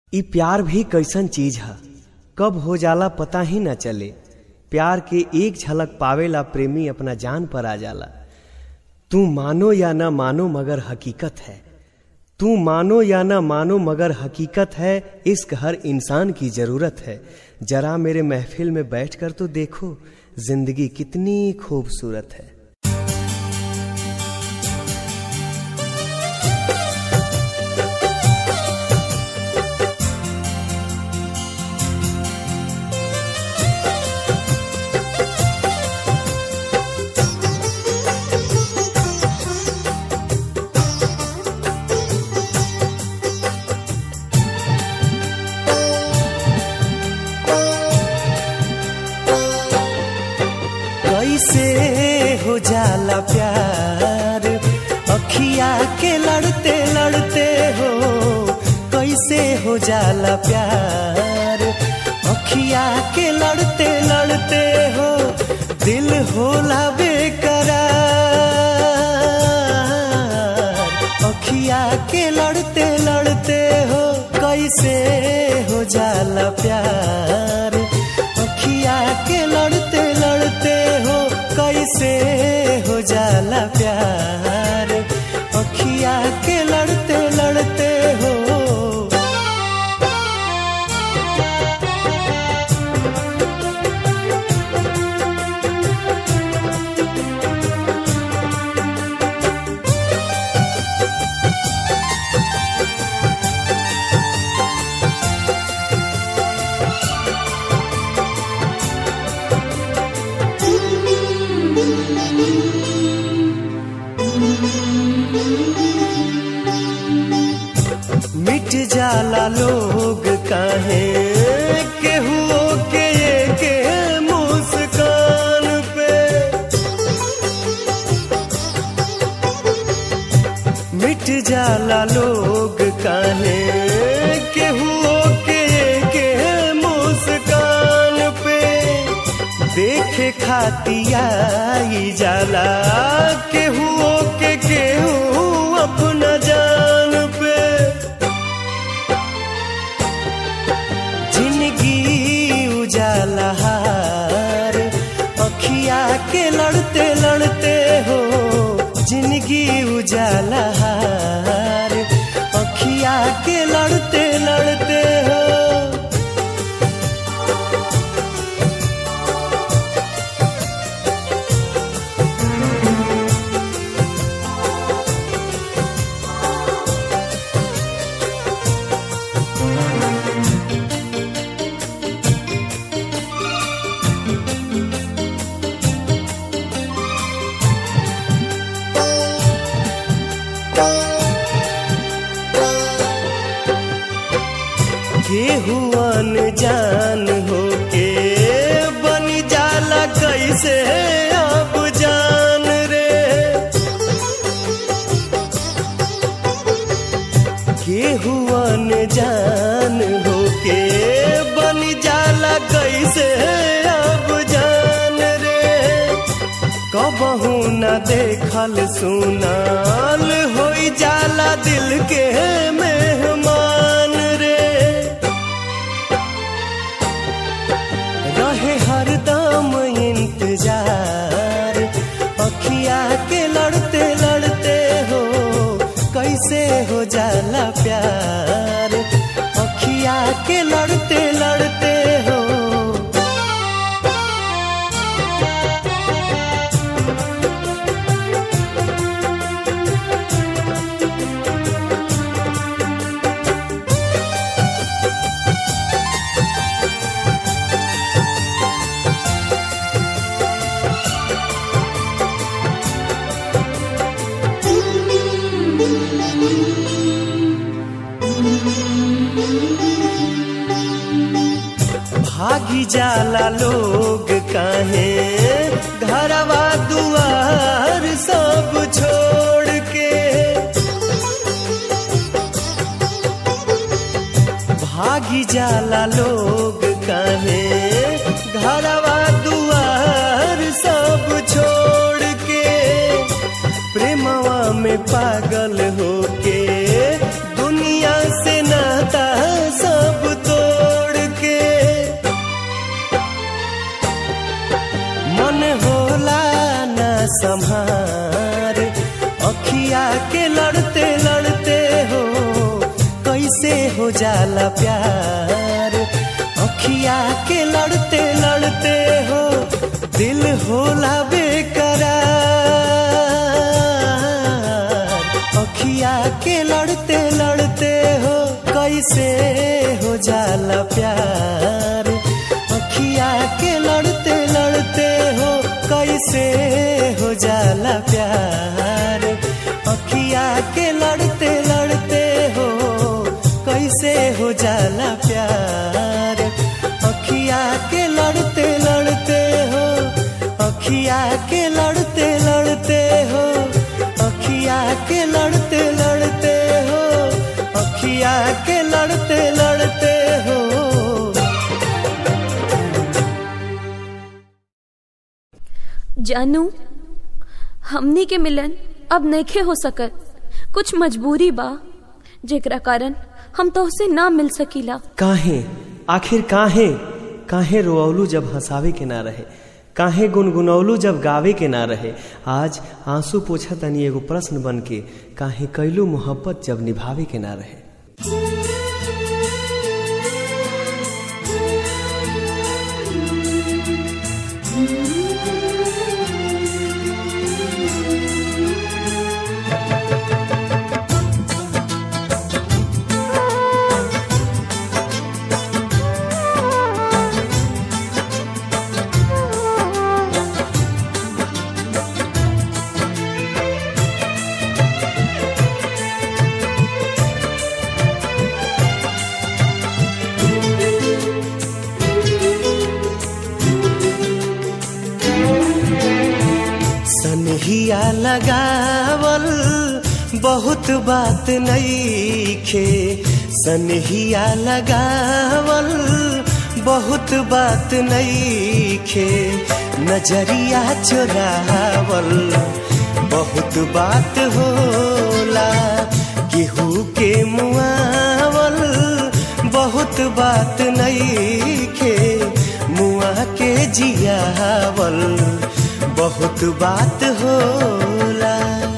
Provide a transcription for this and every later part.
इ प्यार भी कैसन चीज ह कब हो जाला पता ही न चले प्यार के एक झलक पावेला प्रेमी अपना जान पर आ जाला तू मानो या न मानो मगर हकीकत है तू मानो या न मानो मगर हकीकत है इश्क हर इंसान की जरूरत है जरा मेरे महफिल में बैठकर तो देखो जिंदगी कितनी खूबसूरत है कैसे हो जाला प्यार अखिया के लड़ते लड़ते हो कैसे हो जाला प्यार अखिया के लड़ते लड़ते हो दिल होला बेकरार अखिया के लड़ते लड़ते हो कैसे हो जाला प्यार अखिया के लड़ते लड़ते हो कैसे हो जाला प्यार अखिया के लड़ते लड़ते हो मिट जाला लोग काहे केहू के के मुस्कान पे मिट जाला लोग काहे केहू के के मुस्कान पे देखे खातियाई जाला केहू के केहू अपना जान पे जिंदगी उजाला हार अखिया के लड़ते लड़ते हो जिंदगी उजाला हार अखिया के लड़ते लड़ते हो केहू अनजान होके बन जाला कैसे अब जान रे केहू अनजान होके बन जाला कैसे अब जान रे कबहू न देखल सुनाल होई जाला दिल के मेहमान रे रहे हरदम इंतजार अखिया के लड़ते लड़ते हो कैसे हो जाला प्यार अखिया के लड़ते लड़ते हो भागी जाला लोग काहे घरवा दुआर सब छोड़ के भागी जाला लोग काहे घरवा दुआर सब छोड़ के प्रेमवा में पागल होके दुनिया से नाता सब कैसे हो जाला प्यार अखिया के लड़ते लड़ते हो दिल होला बेकरार अखिया के लड़ते लड़ते हो कैसे हो जाला प्यार अखिया के लड़ते लड़ते हो कैसे हो जाला प्यार अखिया के लड़ते लड़ते हो कैसे हो जाला प्यार अखिया के लड़ते लड़ते हो अखिया के लड़ते लड़ते हो अखिया के लड़ते लड़ते हो अखिया के लड़ते लड़ते हो जानू हमनी के मिलन अब नइखे हो सकत कुछ मजबूरी बा जेकरा कारण हम तोहसे ना मिल सकीला काहे आखिर काहे काहे रोअलू जब हंसावे के ना रहे काहे गुनगुनौलू जब गावे के ना रहे आज आंसू पोछा तनी एगो प्रश्न बन के काहे कैलू मोहब्बत जब निभावे के ना रहे सनहिया लगावल बहुत बात नईखे सनहिया लगावल बहुत बात नईखे नजरिया चुरावल बहुत बात होला केहू के मुआवल बहुत बात नईखे मुआ के जियावल बहुत बात होला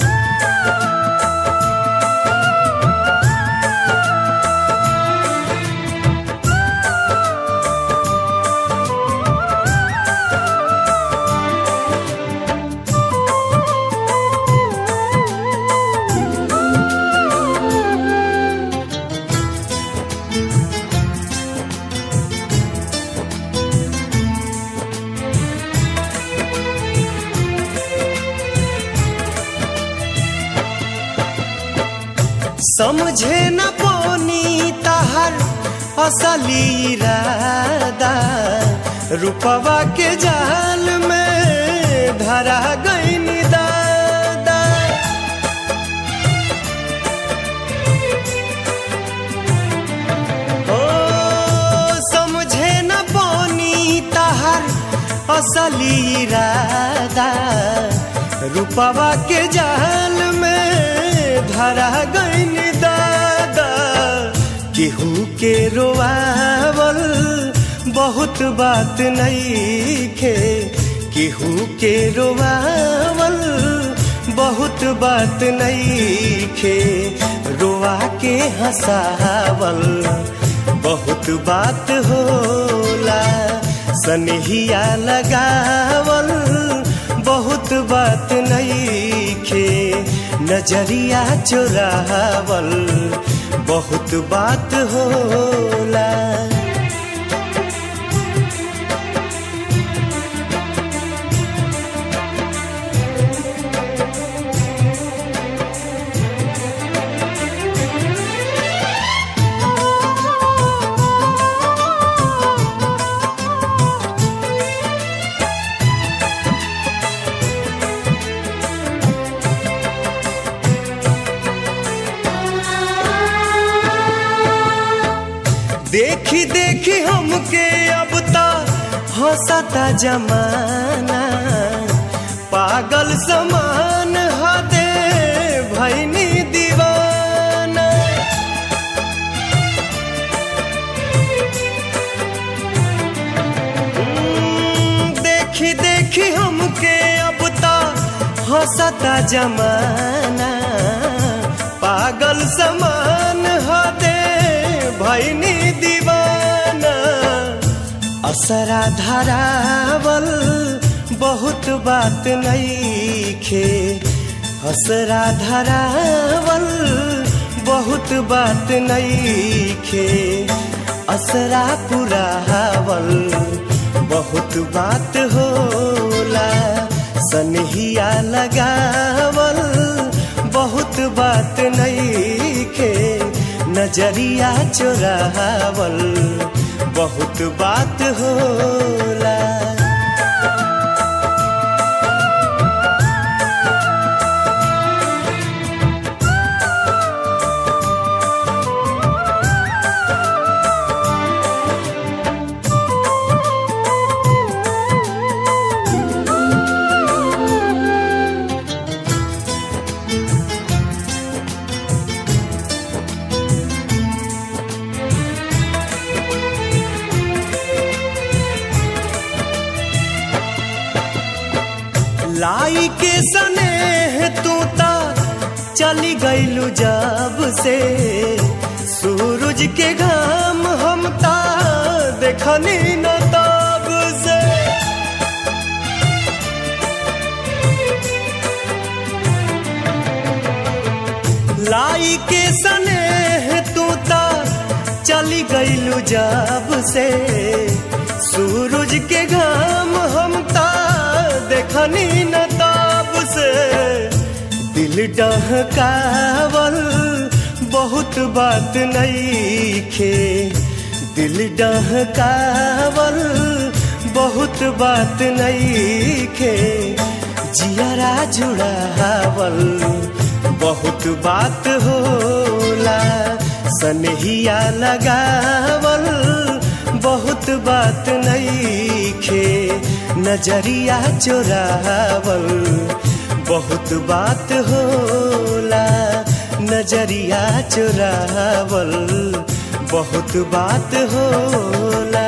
समझे न पोनी तहर असली इरादा रूपवा के जाल में धरा गई दादा ओ समझे न पोनी तहर असली इरादा रूपवा के जाल में धरा गईन दादा केहू के रोआवल बहुत बात नईखे केहू के रोआवल बहुत बात नईखे रोआ के हंसावल बहुत बात होला सनहिया लगावल बहुत बात नईखे नजरिया चुरावल बहुत बात होला देखी देखी हमके अब ता हंसता जमाना पागल समान हदे भैनी दीवाना हम्म, देखी देखी हमके अब ता हंसता जमाना पागल समान हदे भैनी दीवाना असरा धरावल बहुत बात नईखे असरा धरावल बहुत बात नईखे असरा पुरावल बहुत बात होला सनहिया लगावल बहुत बात नईखे नजरिया चोरावल बहुत बात होला लाई के सने तू ता चली गईलू जब से सूरज के घाम हम ता देखनी न तब से लाई के सने तू ता चली गईलू जब से सूरज के घाम हम ता देखनी न तब से दिल डहकावल बहुत बात नईखे दिल डहकावल बहुत बात नईखे जियरा जुड़ावल बहुत बात होला सनहिया लगावल बहुत बात नईखे नजरिया चोरावल बहुत बात होला नजरिया चोरावल बहुत बात होला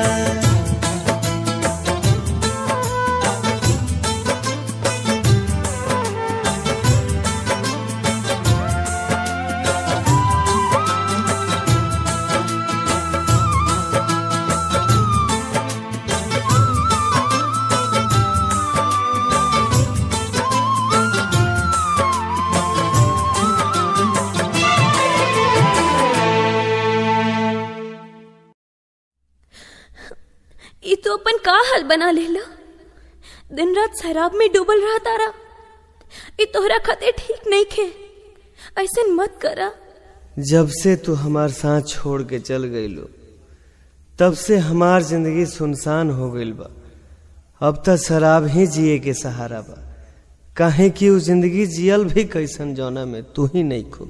ये तो अपन का हाल बना लेला दिन रात शराब में डूबल रहा तारा ये तोहरा खातिर ठीक नहीं खे ऐसे मत करा जब से तू हमार साथ छोड़ के चल गईलो तब से हमार जिंदगी सुनसान हो गईल बा अब त शराब ही जिए के सहारा बा काहे कि उ जिंदगी जियल भी कैसन जौना में तू ही नहीं खू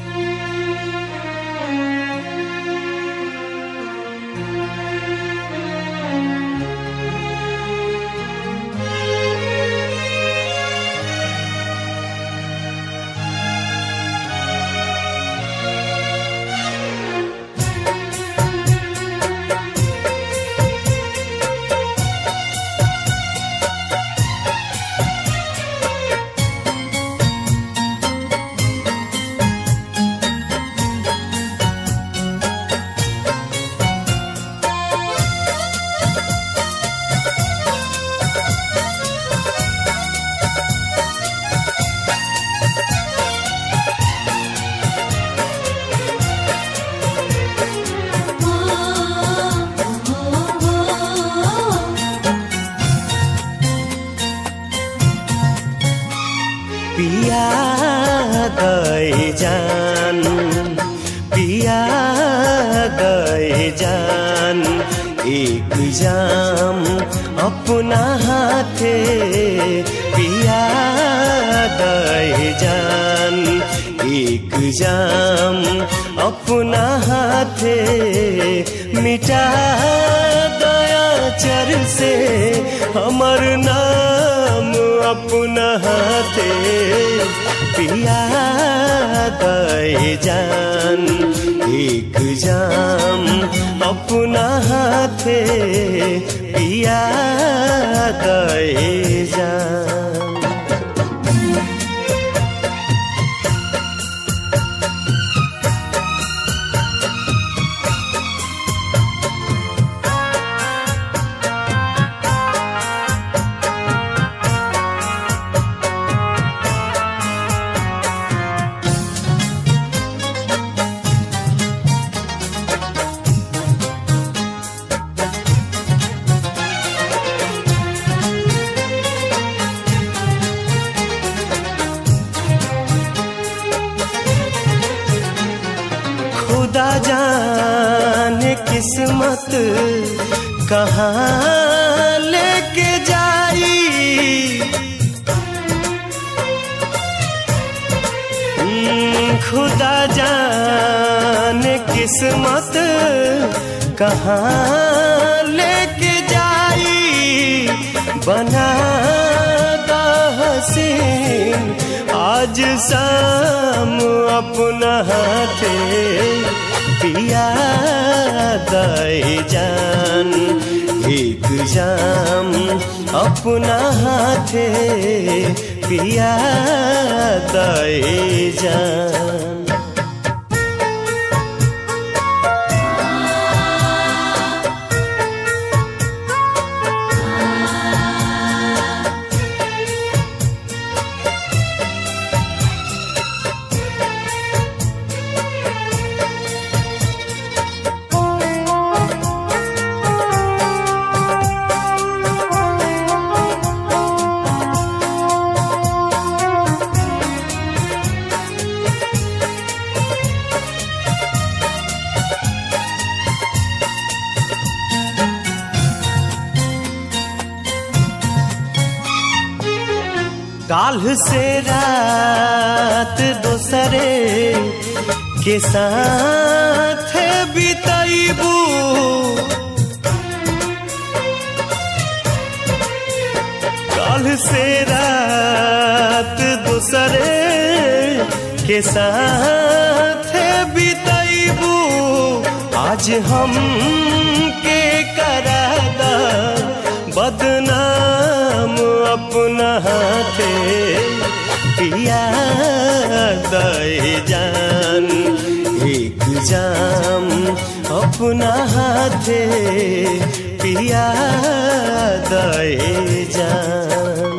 पिया गए जान पिया गए जान एक जाम अपना हाथे पिया गए जान एक जाम अपना हाथे मिटा दया चर से हमर नाम अपना हाथे पिया गए जान एक जाम अपना हाथे पिया गए जान किस्मत कहाँ लेके जाई हम्म, खुदा जाने किस्मत कहाँ लेके जाई बना दा हसीन आज शाम अपना हाथे पिया दाई जान एक जाम अपना हाथे पिया दाई जान काल्ह से रात दोसरे के साथ बितैबू काल्ह से रात दोसरे के साथ बितैबू आज हम के करादा बदनाम अपना हाथे पिया दे जान एक जाम अपना हाथे पिया दे जान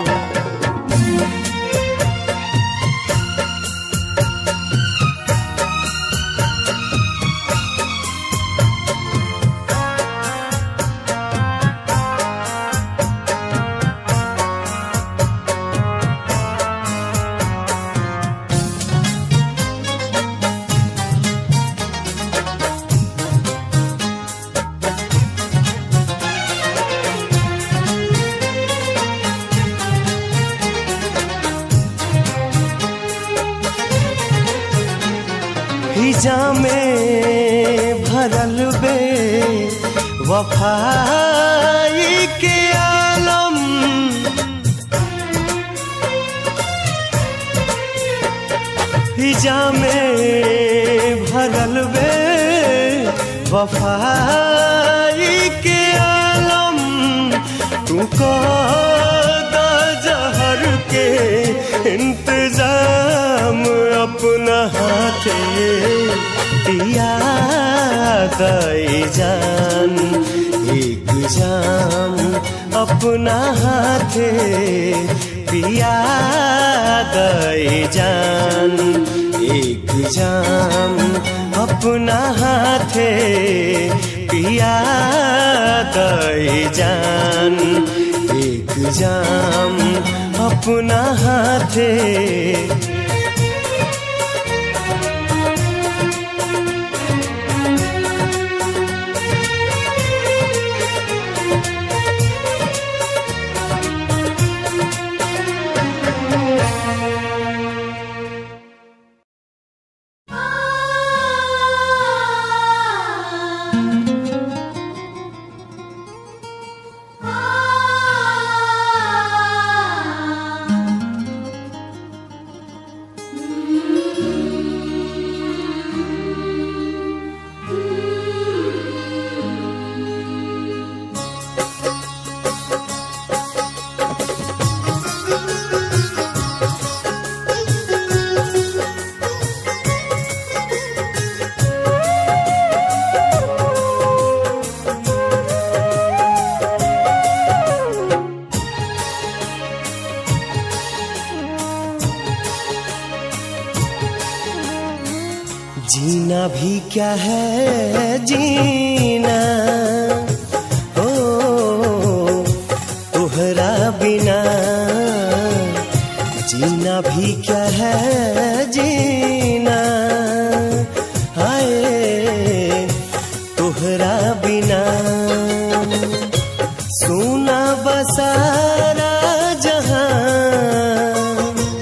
हिजा में भरल बे वफाई के आलम हिजा में भरल बे वफाई के आलम तू को जहर के इंतजाम अपना हाथे पिया दे जान एक जाम अपना हाथे पिया दे जान एक जाम अपना हाथे पिया दे जान एक जाम अपना हाथे जीना भी क्या है जीना ओ तुहरा बिना जीना भी क्या है जीना हाय तोहरा बिना सोना बसारा जहां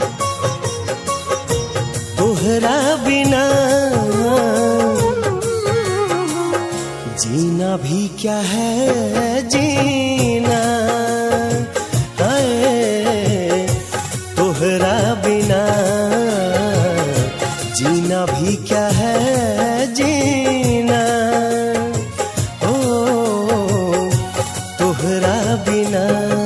तोहरा बिना जीना भी क्या है जीना है तोहरा बिना जीना भी क्या है जीना ओ तोहरा बिना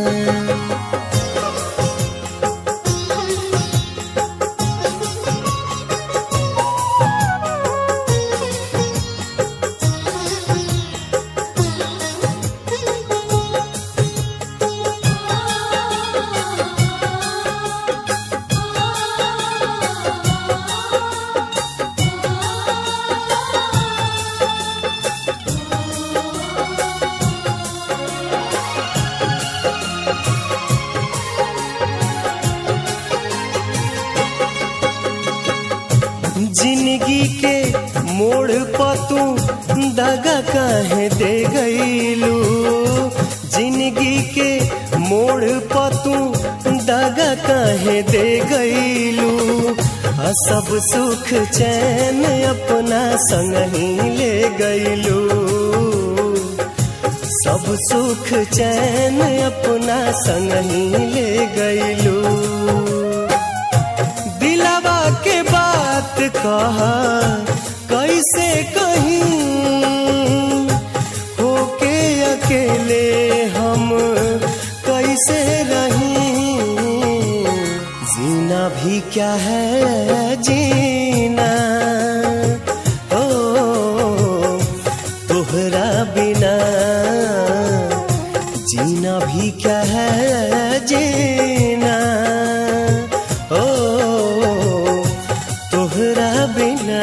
जिंदगी के मोड़ पर तू दगा काहे दे गईलू जिंदगी के मोड़ पर तू दगा काहे दे गईलू आ सब सुख चैन अपना संग ही ले गईलू सब सुख चैन अपना संग ही ले गईलू दिलावा के बात कहा कैसे कहीं होके अकेले हम कैसे रहीं जीना भी क्या है जीना ओ तोहरा बिना जीना भी क्या है जीना ओ तोहरा बिना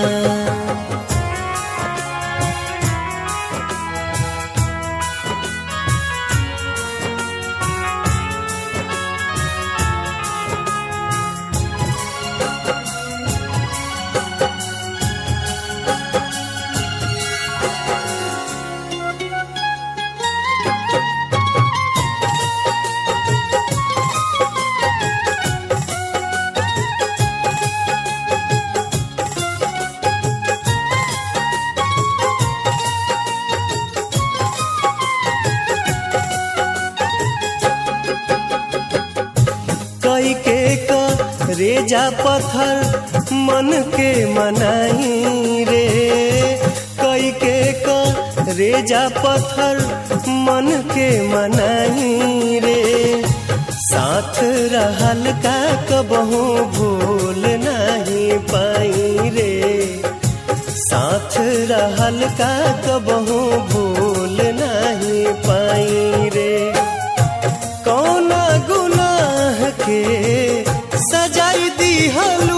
कई के का रेजा पत्थर मन के मनाई रे कई के का रेजा पत्थर मन के मनाई रे साथ रहल का कबहू भूल नहीं पाई रे साथ रहल का कबहू भूल नहीं पाई रे कौना गुनाह के सजाई दिहलू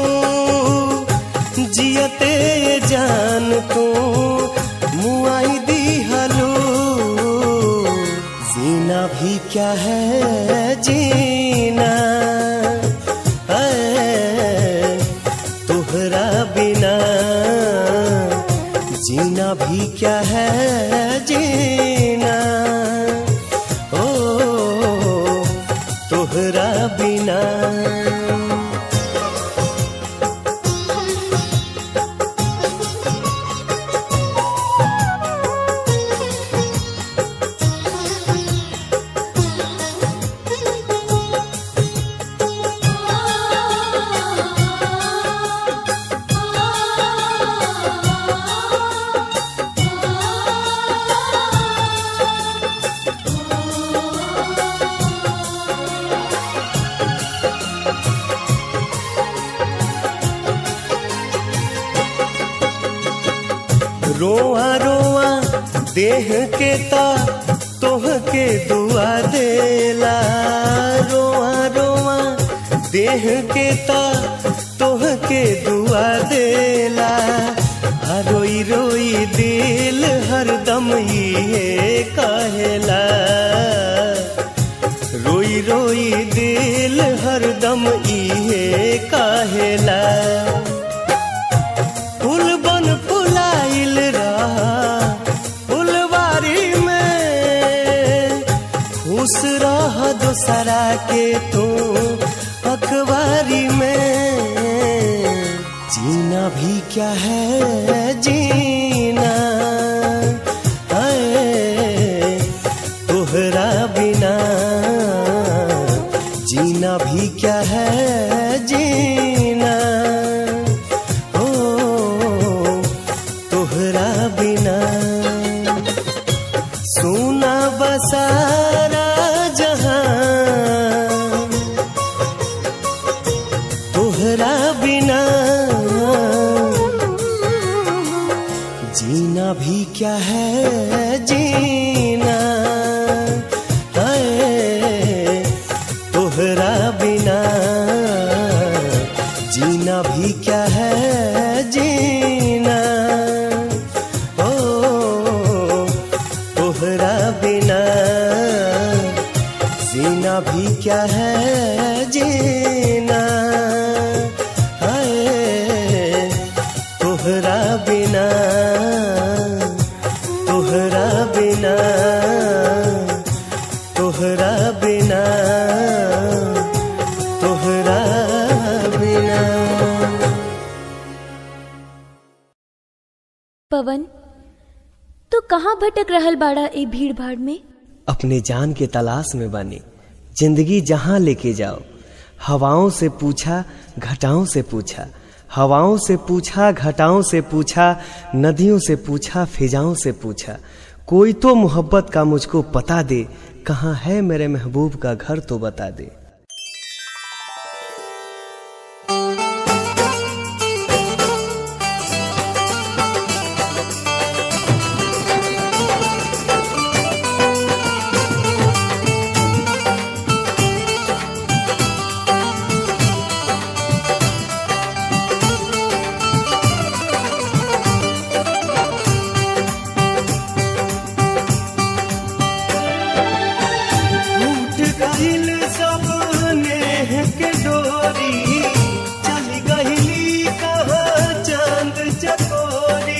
जियते जान तू मुआई दिहलू जीना भी क्या है जीना ऐ, तोहरा बिना जीना भी क्या है जीना ओ तोहरा बिना रोआ रोआ देह के ता तोह के दुआ देला रोआ रोआ देह के ता तोह के दुआ देला आ रोई रोई दिल हरदम ये कहेला रोई रोई दिल हरदम ये काहेला फूल बन फुलाइल रहा बिना सोना बसारा जहां तोहरा बिना जीना भी क्या है जीना है तोहरा बिना जीना भी क्या है जीना ओ तोहरा बिना जीना भी क्या है जीना हाय तोहरा बिना तोहरा बिना तोहरा बिना तोहरा बिना पवन तू कहाँ भटक रहल बाड़ा ए भीड़ भाड़ में अपने जान के तलाश में बने जिंदगी जहां लेके जाओ हवाओं से पूछा घटाओं से पूछा हवाओं से पूछा घटाओं से पूछा नदियों से पूछा फिजाओं से पूछा कोई तो मोहब्बत का मुझको पता दे कहाँ है मेरे महबूब का घर तो बता दे टूट गइल सब नेह के डोरी चल गइली कहाँ चांद चकोरी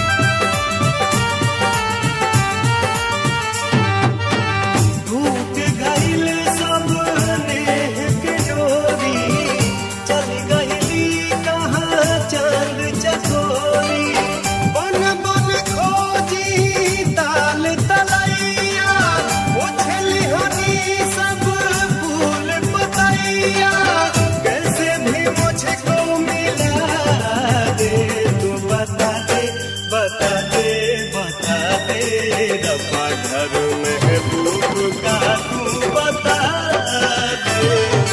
टूट गइल सब नेह के डोरी चल गइली कहाँ चांद चकोरी बन बन खोजी ताल तलैया उछली हनी सब फूल पतैया कैसे भी मुझको मिला दे तू बता दे बता दे बता दे रब्बा घर महबूब का तू बता दे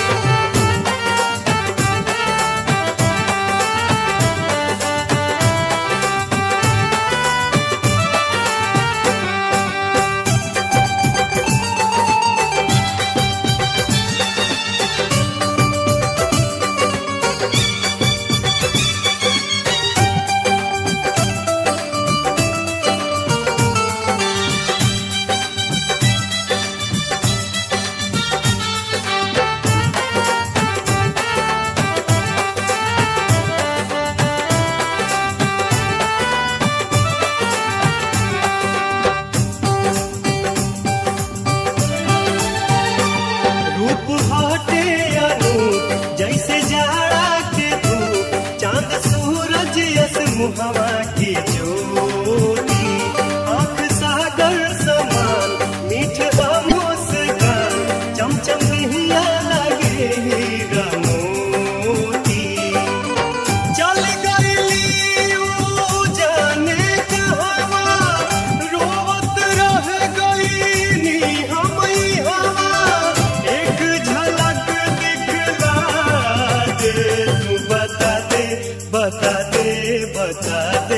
रूप हटे अनूप जैसे जाड़ा के धूप चांद सूरज यस मुहवा की ज्योति आंख सागर समान मीठ मुस्कान चमचम हिया लगे हीरा मोती चल गइली ऊ जाने कहवा रोवत रह गइनी हमई हवा एक झलक दिखला दे तू बता दे बता दे बता दे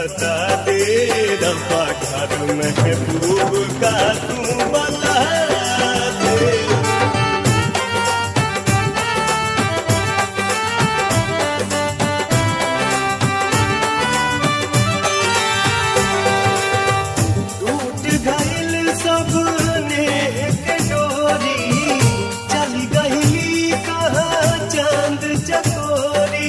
बता दे रब्बा घर महबूब का तू बता दे टूट गइल सब नेह के डोरी चल गइली कहाँ चांद चकोरी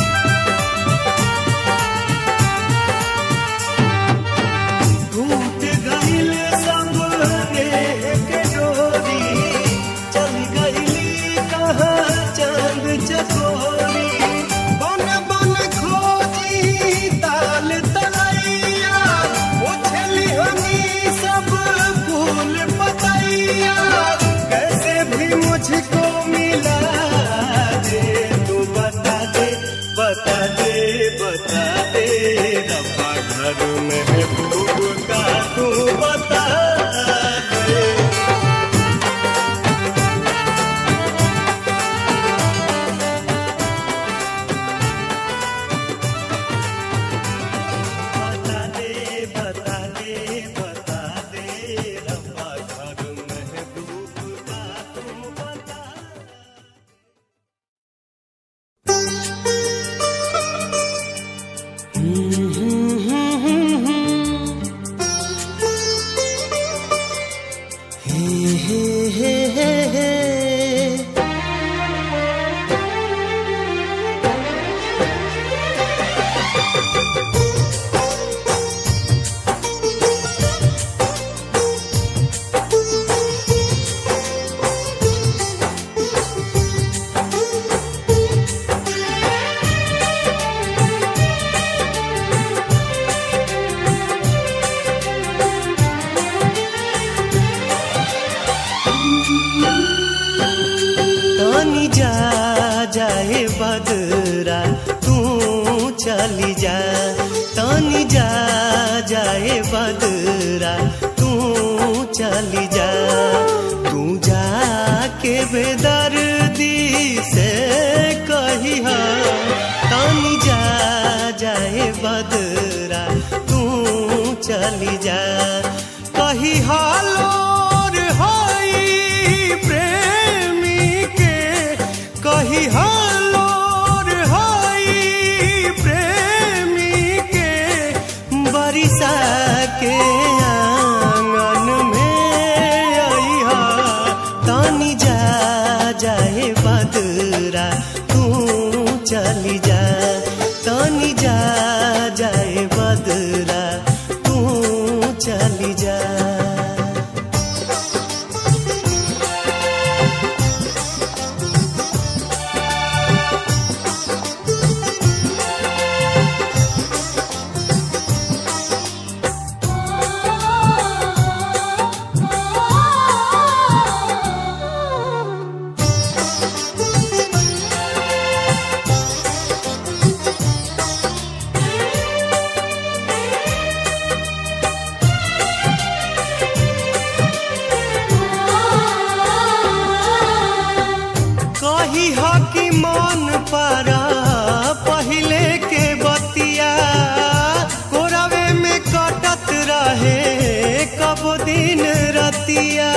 टूट गइल सब नेह के डोरी चल गइली कहाँ चांद चकोरी बन बन खोजी ताल तलैया उछली हनी सब फूल पतैया कैसे भी मुझको मिला दे तू बता दे बता दे बता दे रब्बा घर महबूब का तू बता दे बता दे बता दे बता दे रब्बा घर महबूब का तू बता तानी जा जाए बदरा तू चली जा तानी जा जाए बदरा तू चली जा तू जा के बेदर्दी से कही तानी जा जाए बदरा तू चली जा कही हालोर होई प्रेमी के कही हालोर होई प्रेमी के बरिसा के आंगन में अइहा तानी जा जाए बदरा तू चली जा तानी जा जाए बदरा तू चली जा कही हो कि मन पर पहले के बतिया कोरवे में कटत रहे कब दिन रतिया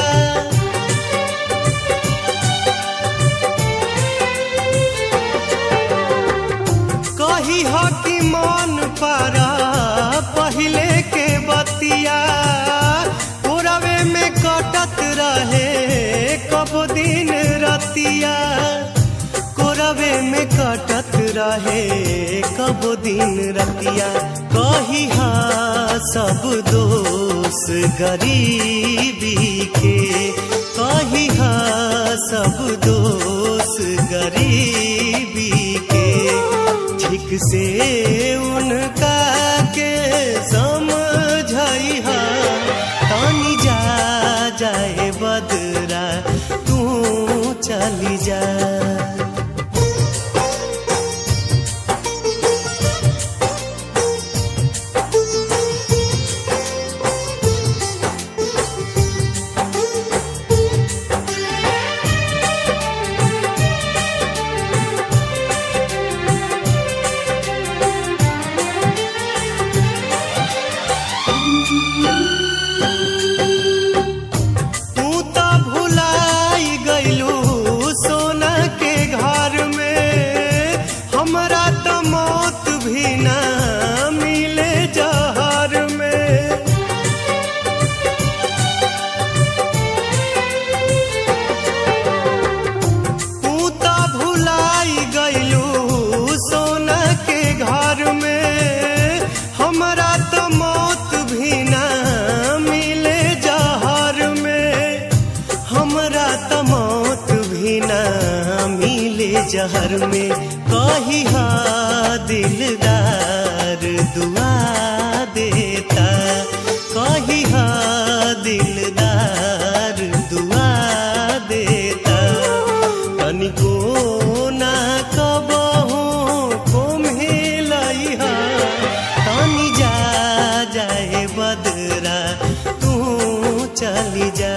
कही हो कि मन पर पहले के बतिया कोरवे में कटत रहे कब दिन रतिया कोरवे में कटत रहे कब दिन रतिया कही सब दोष गरीबी के कही सब दोष गरीबी के ठीक से उनका के समझई तानी जा जाए बदरा तू चली जा जहर में कही हा दिलदार दुआ देता कही हा दिलदार दुआ देता तनिको ना कबहू कोम्हेलई हा तनी जा जाए बदरा तू चली जा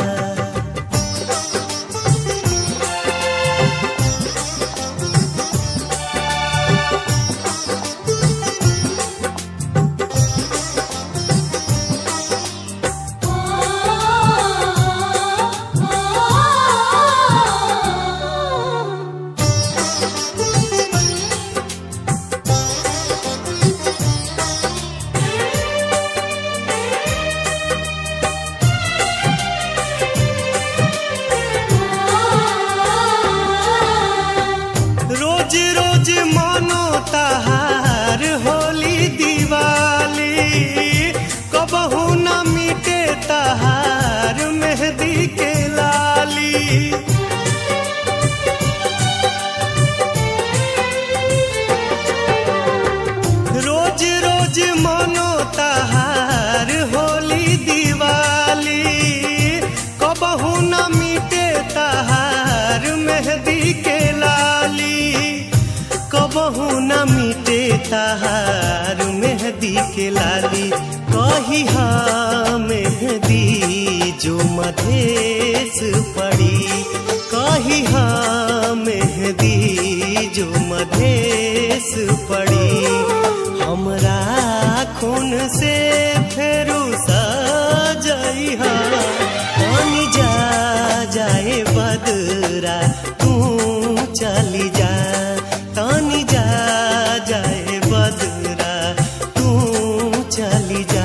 रोज रोज मानो तहार होली दिवाली कबहू न मिटे तहार मेहंदी के लाली रोज रोज मानो तहार होली दिवाली कबहू न मिटे तहार मेहंदी के लाली कबहू न मिटे तहार मेहंदी के लाली कही हा मेहंदी जो मधेश पड़ी कही हा मेहंदी जो मधेश पड़ी हमरा खून से फेरू सजई हा तनी जा जाए बदरा तू चली जा तनी जा जाए बदरा तू चली जा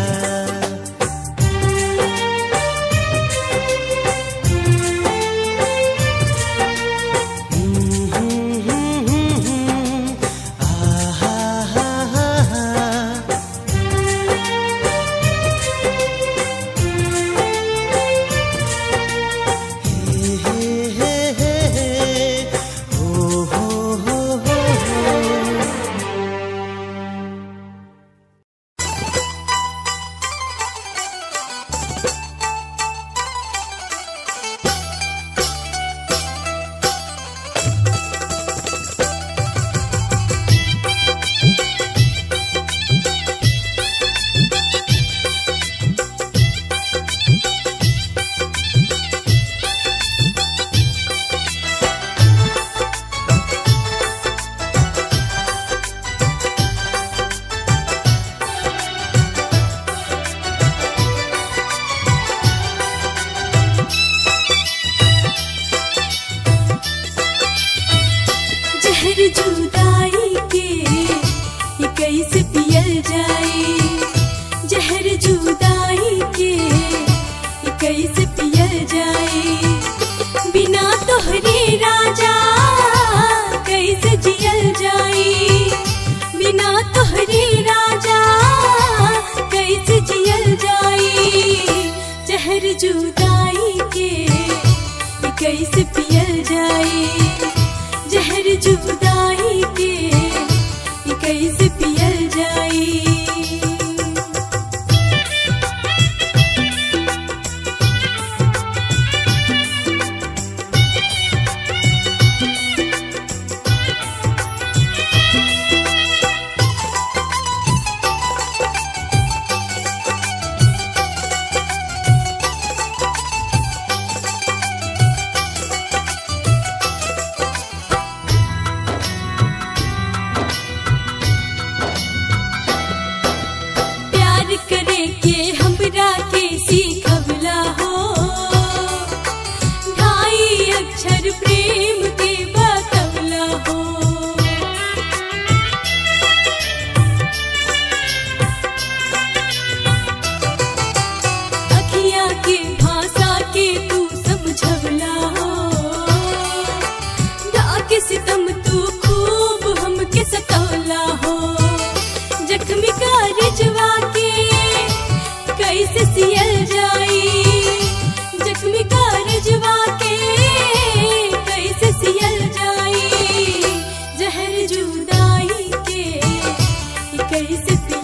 जहर जुदाई के ये कैसे पियल जाए जहर जुदाई के ये कैसे पियल जाए बिना तोहरे राजा कैसे जियल जाए बिना तोहरे राजा कैसे जियल जाए जहर जुदाई के ये कैसे पियल जाए जहर जुदाई के ये कैसे पियल जाए प्यार करे के हमरा के सीखवला हो ढाई अक्षर प्रेम के बतवला हो अखिया के भाषा के तू समझवला हो डाके सितम तू खूब हमके सतवला हो जख्मी का रिजवा के कैसे सियल जाई जख्मी का रिजवा के कैसे सियल जाई से